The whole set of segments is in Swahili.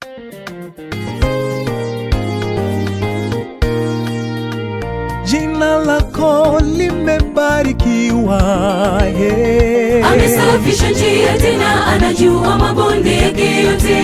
jina lako limebarikiwa yeah. amesafisha njia tena anajua mabonde yake yote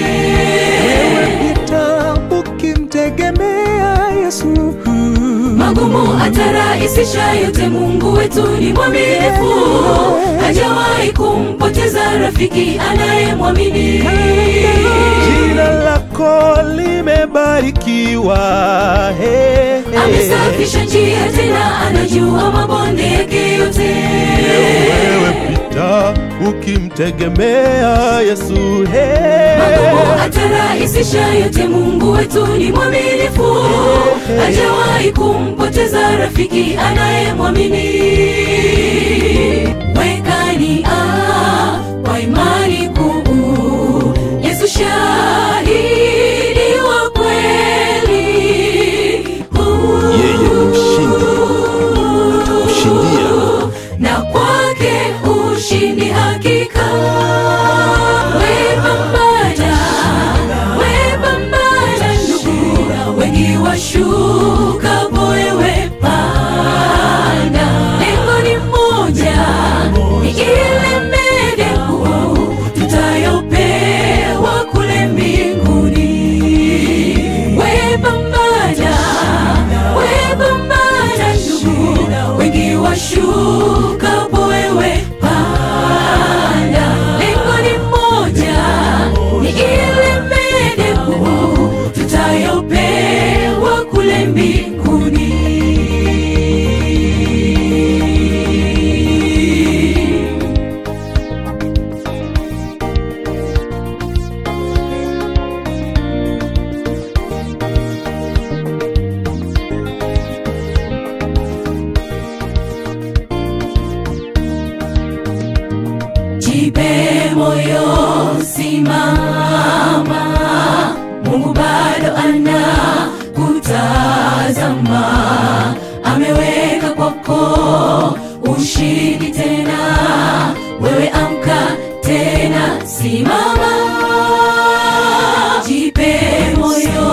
pita ukimtegemea Yesu magumu atarahisisha yote mungu wetu ni mwaminifu hajawahi kumpoteza rafiki anayemwamini jina lako limebarikiwa hey, hey. amesafisha njia tena anajua mabonde yake yote wewe pita ukimtegemea Yesu hey. magumu atarahisisha yote mungu wetu ni mwaminifu hajawahi kumpoteza rafiki anayemwamini wekani ah, kwa imani kuu yesu shahidi wa kweli Yeye ni mshindi. Kushindia. na kwake ushindi hakika wepambana wepambana ndugu wengi washuka wewe panda lengo ni moja ni ile medeku tutayopewa kule mbinguni wepambana wepambana ndugu wengi washuka wewe panda lengo ni moja ni ile medeku tutayopewa kule mbinguni jipe moyo simama mungu bado ana kutazama ameweka kwako ushindi tena wewe amka tena simama jipe moyo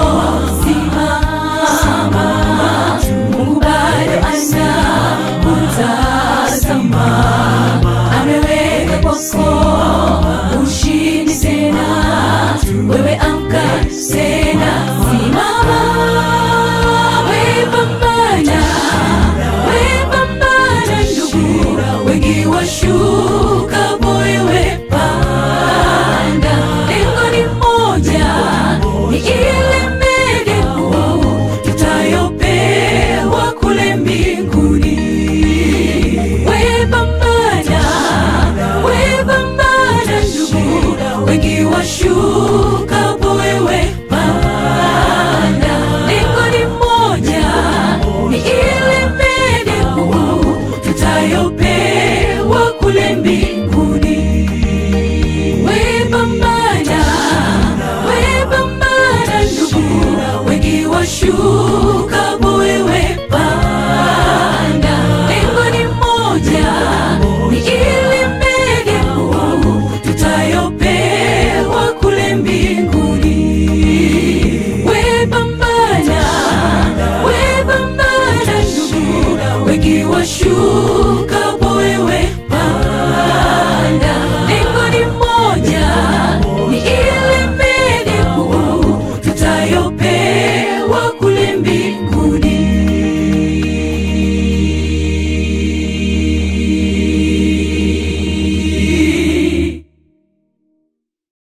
simama mungu bado ana kutazama ameweka kwako ushindi tena wewe amka tena simama wepambana wepambana ndugu wengi washuka wewe panda lengo ni moja ni ile medeku tutayopewa kule mbinguni wepambana wepambana ndugu wengi washuka